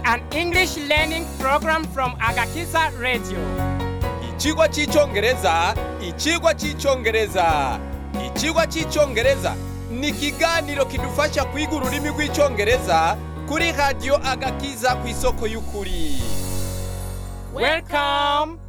an English learning program from Agakiza Radio. Ikigwa cy'icyongereza ikigwa cy'icyongereza ikigwa cy'icyongereza ni ikiganiro kidufasha kwiga ururimi rw'icyongereza kuri radiyo agakiza ku isoko y'ukuri Welcome.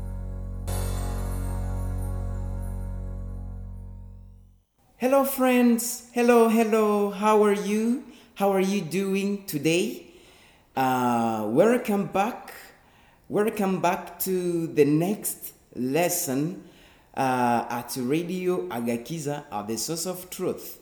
Hello, friends. Hello, hello. How are you? How are you doing today? Uh, welcome back. Welcome back to the next lesson uh, at Radio Agakiza at the Source of Truth.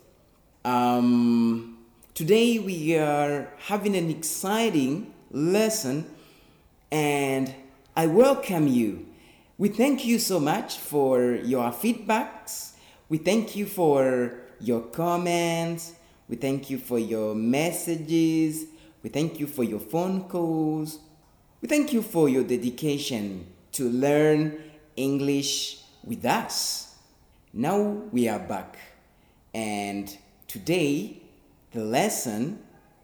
Um, today we are having an exciting lesson, and I welcome you. We thank you so much for your feedbacks. We thank you for your comments. We thank you for your messages. We thank you for your phone calls. We thank you for your dedication to learn English with us. Now we are back, and today the lesson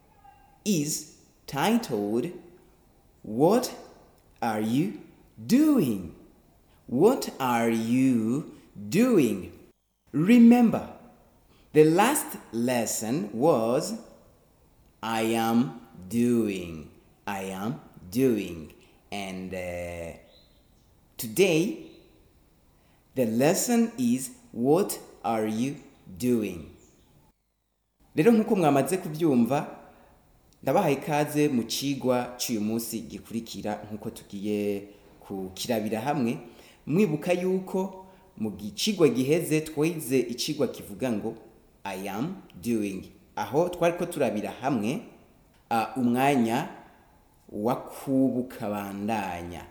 is titled What Are You Doing? What are you doing? Remember, the last lesson was I am doing. I am doing. And uh, today, the lesson is What are you doing? rero nk'uko mwamaze kubyumva ndabahaye ikaze mu cigwa cy'uyu munsi gikurikira nk'uko tugiye kukirabira hamwe mwibuka yuko mu gicigwa giheze twize icigwa kivuga ngo i am doing aho twari ko turabira hamwe uh, umwanya wa kubu kabandanya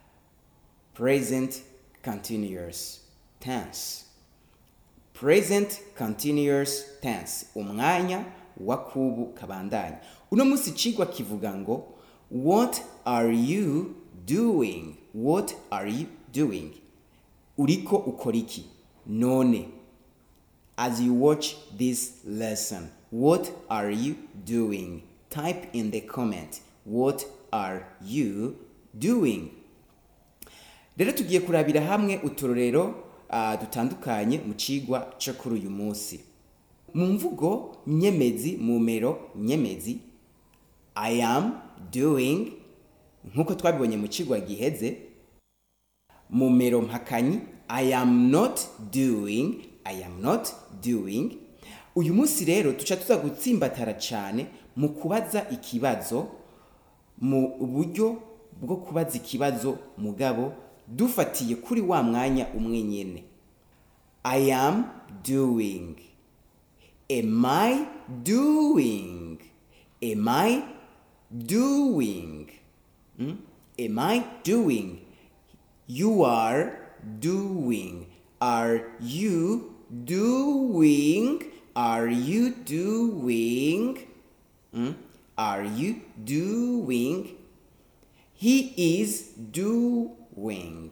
present continuous tense present continuous tense umwanya wa kubu kabandanya uno munsi icigwa kivuga ngo what are you doing what are you doing uriko ukora iki none as you watch this lesson what are you doing type in the comment what are you doing rero tugiye kurabira hamwe uturorero uh, dutandukanye mu cigwa cyo kuri uyu munsi mu mvugo nyemezi mu mero nyemezi i am doing nk'uko twabibonye mu cigwa giheze mu mero mpakanyi i am not doing i am not doing uyu munsi rero tuca tuza gutsimbatara cyane mu kubaza ikibazo mu buryo bwo kubaza ikibazo mugabo dufatiye kuri wa mwanya umwe nyene i am doing am i doing am i doing Hmm? am i doing you are doing are you doing are you doing Hmm? are you doing he is doing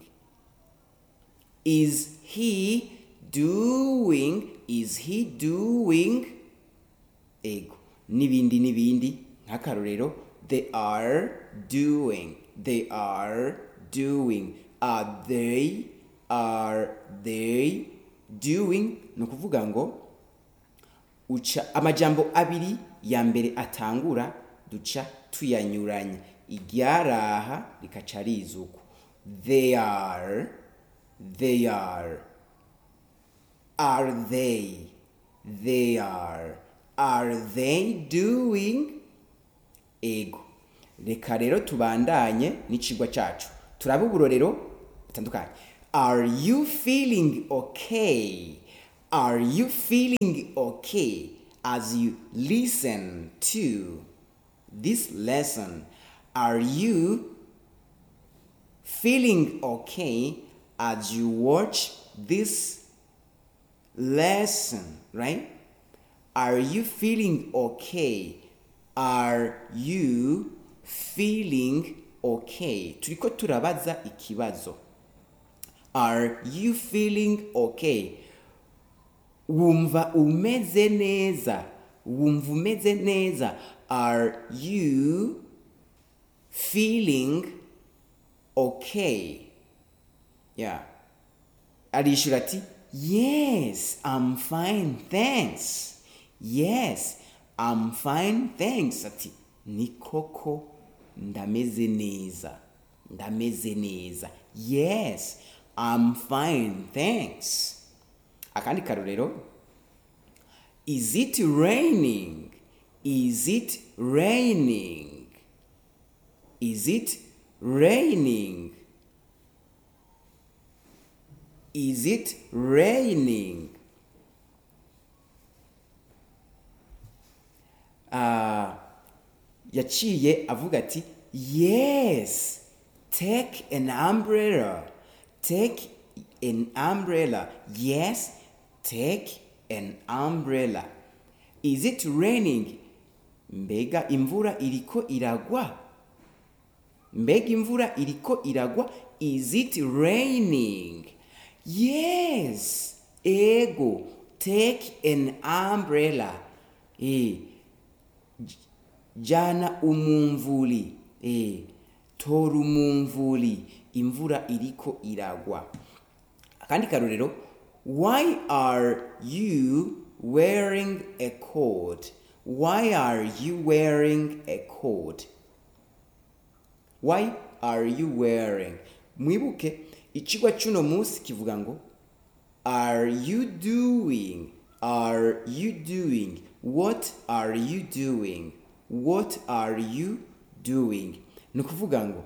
is he doing is he doing ego n'ibindi n'ibindi nk'akarorero they are doing they are doing are they are they doing ni ukuvuga ngo uca amajambo abiri ya mbere atangura duca tuyanyuranya iryaraha rikaca rizuku they are they are are they they are are they doing ego reka rero tubandanye n'icigwa cacu turabe uburorero butandukanye are you feeling okay are you feeling okay as you listen to this lesson are you feeling okay as you watch this lesson right are you feeling okay are you feeling okay turiko turabaza ikibazo are you feeling okay wumva umeze neza wumva umeze neza are you feeling okay yeah arishura ati yes i'm fine thanks yes i'm fine thanks ati ni koko ndameze neza ndameze neza yes i'm fine thanks akandi karorero is it raining is it raining is it raining is it raining Ah, yaciye avuga ati yes take an umbrella take an umbrella yes take an umbrella is it raining mbega imvura iriko iragwa mbega imvura iriko iragwa is it raining yes ego take an umbrella eh jana umumvuli eh tora umumvuli imvura iriko iragwa akandi karorero why are you wearing a coat why are you wearing a coat why are you wearing mwibuke icigwa cy'uno munsi kivuga ngo are you doing are you doing what are you doing what are you doing ni ukuvuga ngo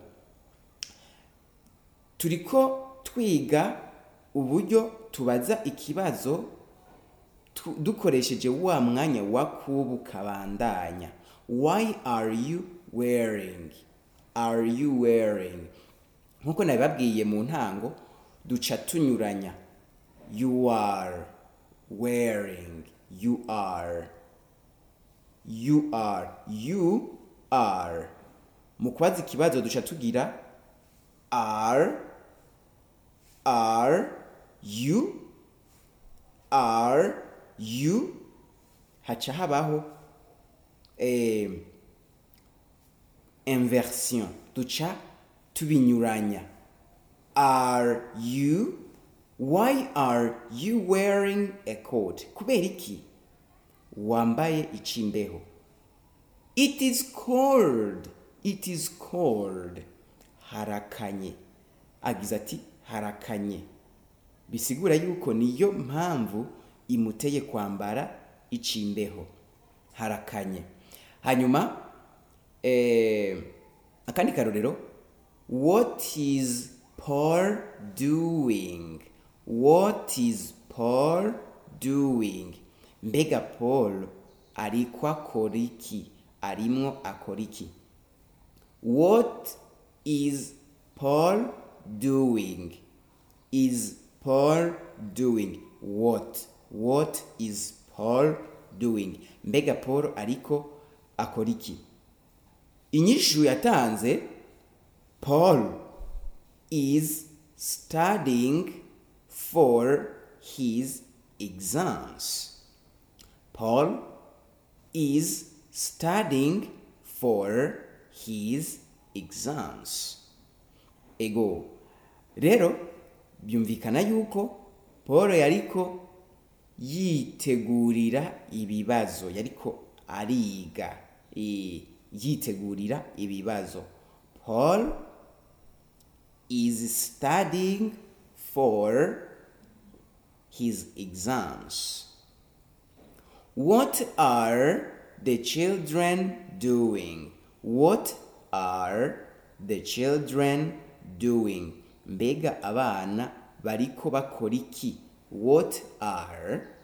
turiko twiga uburyo tubaza ikibazo tu- dukoresheje wa mwanya wa kubu kabandanya why are you wearing are you wearing nkuko nabibabwiye mu ntango duca tunyuranya you are wearing you are you are you are mu kubaza ikibazo duca tugira are are you are you haca habaho eh, inversion duca tubinyuranya are you why are you wearing a coat kubera iki wambaye icimbeho it is cold it is cold harakanye agize ati harakanye bisigura yuko niyo mpamvu imuteye kwambara icimbeho harakanye hanyuma eh, akandi karorero what is paul doing what is paul doing mbega paul ariko akora iki arimwo akora iki what is paul doing is paul doing what what is paul doing mbega paul ariko akora iki inyishu yatanze paul is studying for his exams paul is studying for his exams ego rero byumvikana yuko paul yariko yitegurira ibibazo yariko ariga eh, yitegurira ibibazo paul is studying for his exams what are the children doing what are the children doing mbega abana bariko bakora iki what are